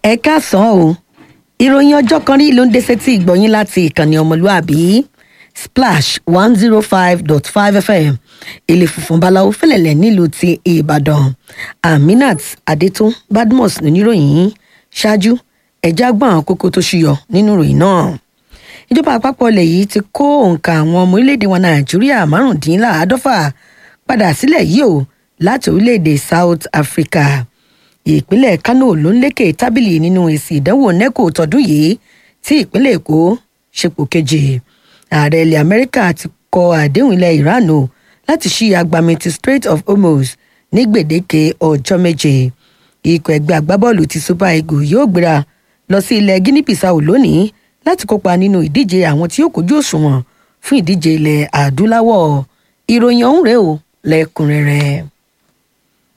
ẹ káàsán o ìròyìn ọjọ́ kan rí ló ń dé sétí ìgbọ̀nyín láti ìkànnì ọmọlúàbí splash one zero five dot five fm ilé funfun báláwo fẹlẹ̀lẹ̀ nílùú ti ìbàdàn aminat adétún badmus níníròyìn ṣáájú ẹ̀já gbọ́n àwọn kókó tó ṣúyọ nínú ìròyìn náà ìjọba àpapọ̀ ilẹ̀ yìí ti kó òǹkà àwọn ọmọ orílẹ̀-èdè wọn nàìjíríà márùndínláàádọ́fà padà sílẹ̀ yìí o láti orílẹ̀-èdè south africa ìpínlẹ̀ kano ló ń lékè tábìlì nínú èsì ìdánwò neco tọdún yìí tí ìpínlẹ̀ èkó ṣepò kejì ààrẹ ilẹ̀ amẹ́ríkà ti kọ àdéhùn ilẹ̀ iran o láti ṣí agbami ti strait of hormuz ní gbèdéke ọjọ́ méje ikọ̀ ẹgbẹ́ agbábọ́ọ̀lù ti super eagles yóò gbéra lọ sí ilẹ̀ guinea bissau lónìí láti kópa nínú ìdíje àwọn tí yóò kojú òṣùwọ̀n fún ìdíje ilẹ̀ adúláwọ̀ ìròyìn ọ̀hún rèé o lẹ́kùnrẹ́rẹ́.